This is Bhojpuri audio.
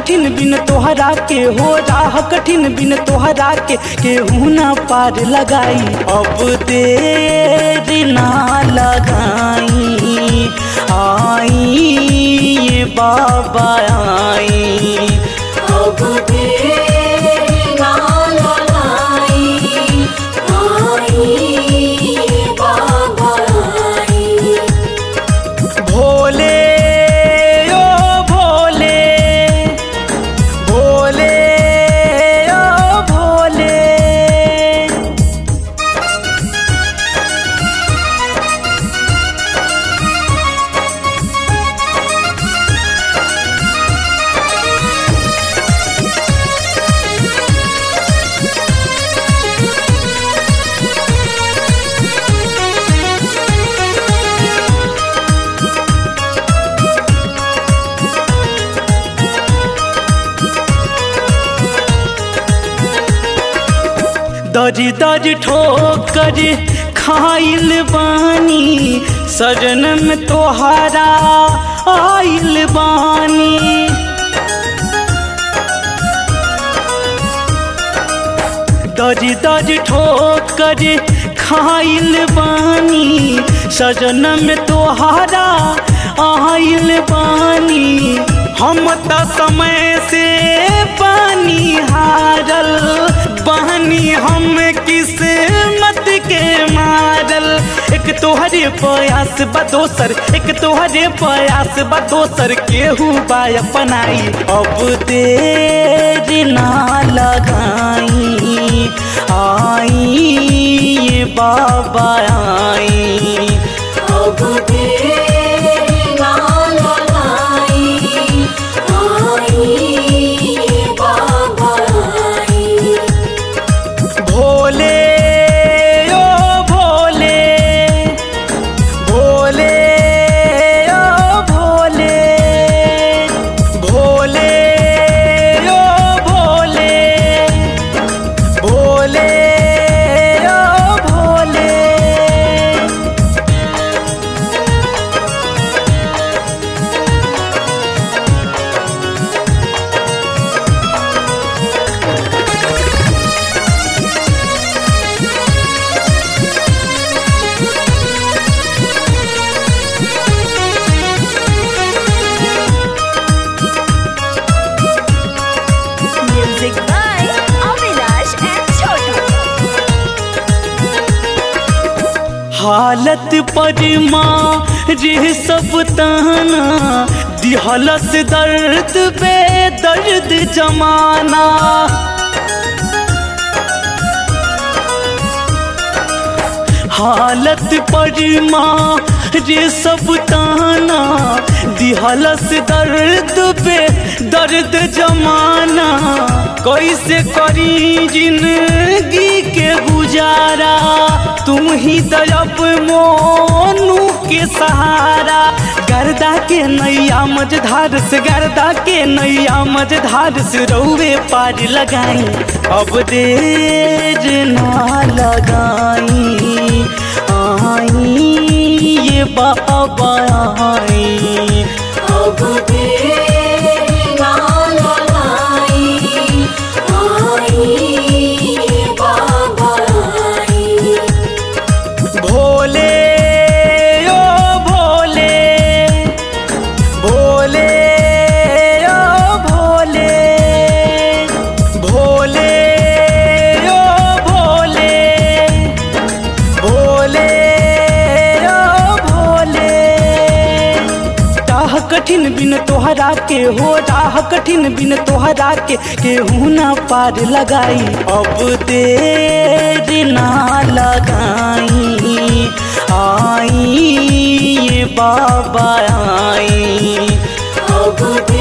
कठिन बिन तोहरा के हो राह कठिन बिन तोहरा के केहू ना पार लगाई अब देर ना लगाई आई ये बाबा आई अब देर ना लगाई आई बाबा आई भोले ओ भोले भोले ओ भोले दरी दरी ठोकर खाइल बानी सजन में तोहारा आइल बानी दरी दरी ठोकर खाइल बानी सजन में तोहारा आइल बानी हम त समय से पानी हारल बहनी हम किस्मत के मारल एक तोहरे प्रयास बा दोसर एक तोहरे प्रयास बा दोसर केहू बा अपनाई अब देर ना लगाई आई ये बाबा आई अब देर ना लगाई आई बाबा आई भोले ओ भोले भोले ओ भोले भोले ओ भोले भोले ओ Bhole Music by Avinash and Chotu. हालत पर माँ रे सब ताना दिहलस दर्द बे दर्द जमाना हालत पर माँ रे सब ताना दिहलस दर्द बे दर्द जमाना कैसे करी जिंदगी के गुजारा तुम ही दरब मोनू के सहारा गर्दा के नैया मझधार से गर्दा के नैया मझधार से रौवे पार लगाई अब देर ना लगाई आई ये बाबा आई अब देर ना लगाई आई बाबा आई भोले ओ भोले भोले ओ भोले भोले ओ भोले भोले ओ भोले राह कठिन बिन तोहरा के हो राह कठिन बिन तोहरा के केहू ना पार लगाई अब देर ना लगाई आई ये बाबा आई अब देर